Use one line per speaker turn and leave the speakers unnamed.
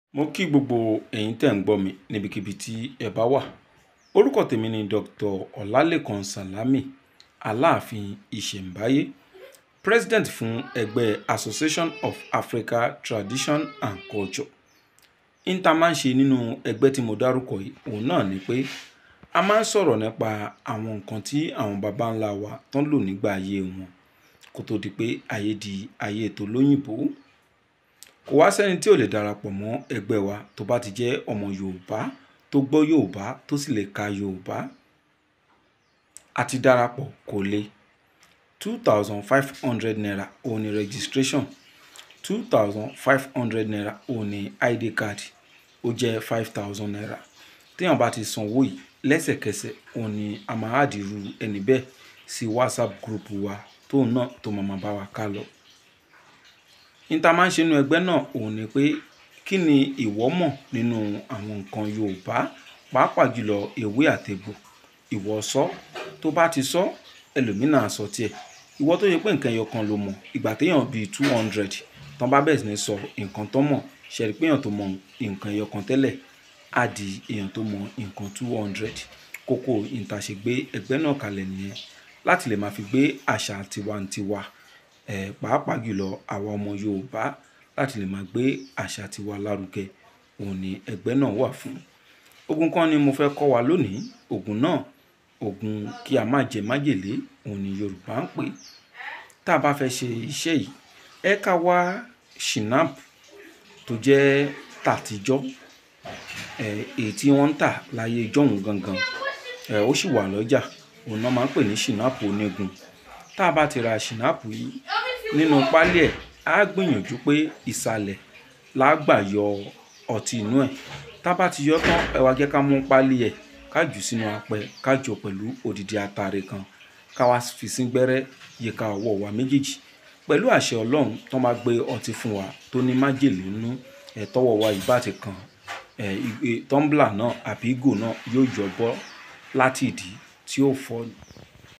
mo kí gbogbo ẹ̀yin tẹ́ ń gbọ́ mi níbikíbi tí ẹ bá wà orúkọ tèmi ni dr ọlálẹ́kan sálámí aláàfin ìṣẹ̀ǹbáyé president fún ẹgbẹ́ association of africa tradition and culture níta máa ń ṣe nínú ẹgbẹ́ tí mo dárúkọ yìí òun náà ni pé a máa ń sọ̀rọ̀ nípa àwọn nǹkan tí àwọn baba ńlá wa tán lò nígbà ayé wọn kó tó di pé ayé di ayé ètò lóyìnbó kò wá sẹ́ni tí ò lè darapọ̀ mọ́ ẹgbẹ́ wa tó bá ti jẹ́ ọmọ yorùbá tó gbọ́ yorùbá tó sì lè ka yorùbá àti darapọ̀ kò le two thousand five hundred naira òun ni registration two thousand five hundred naira òun ni id card ó jẹ́ five thousand naira téèyàn bá ti sanwó yìí lẹ́sẹ̀kẹsẹ̀ òun ni a máa àdìrú ẹni bẹ́ẹ̀ sí whatsapp group wa tóun náà tó máa bá wa ká lọ níta máa ń ṣe nínú ẹgbẹ́ náà òun ni pé kí ni ìwọ mọ̀ nínú àwọn nǹkan yorùbá pàápàá jùlọ ewé àtegbò ìwọ sọ tó bá ti sọ ẹlòmínà sọ tiẹ̀ ìwọ tó yẹ pé nǹkan ẹyọ kan ló mọ̀ ìgbà téèyàn bíi two hundred tán bá bẹ̀rẹ̀ sí ní sọ nǹkan tó mọ̀ ṣẹ̀rí pé èèyàn tó mọ̀ nǹkan ẹyọ kan tẹ́lẹ̀ á di èèyàn tó mọ̀ nǹkan two hundred kókó ìtàṣègbè ẹgbẹ́ náà kalẹ̀ nìyẹn láti lè máa fi gbé àṣà tiwantiwa ẹ̀ pàápàá jùlọ àwa ọmọ yorùbá láti lè máa gbé àṣà tiwa lárugẹ òun ni ẹgbẹ́ náà wà fún ogun kan ni mo fẹ́ kọ́ wa lónìí ogun náà ogun kí a má jẹ májèlé òun ni yorùbá ń pè tá a bá fẹ́ ṣe iṣẹ́ yìí ẹ ká wá shinap tó jẹ́ tàtijọ́ ẹ̀ èyí tí wọ́n ń tà láyé jọ̀hún gangan ẹ̀ ó sì wà lọ́jà òun náà máa ń pè ní shinap onígun tá a bá ti ra shinap yìí nínú pálí ẹ̀ á gbìyànjú pé ìsàlẹ̀ lágbà yọ ọtí inú ẹ̀ tá a bá ti yọ tán ẹ wá jẹ́ ká mú pálí ẹ̀ ká jù sínú apẹ ká jọ pẹ̀lú òdìdí atare kan ká wá fi sí gbẹ́rẹ́ yíká ọwọ́ wa méjèèjì pẹ̀lú àṣẹ ọlọ́run tó máa gbé ọtí fún wa tó ní májèlé nínú ẹ̀ tọwọ́ wa yìí bá ti kàn ẹ̀ tọ́ḿbìlà náà àbí ìgò náà yóò yọ bọ́ láti ìdí tí ó fọ́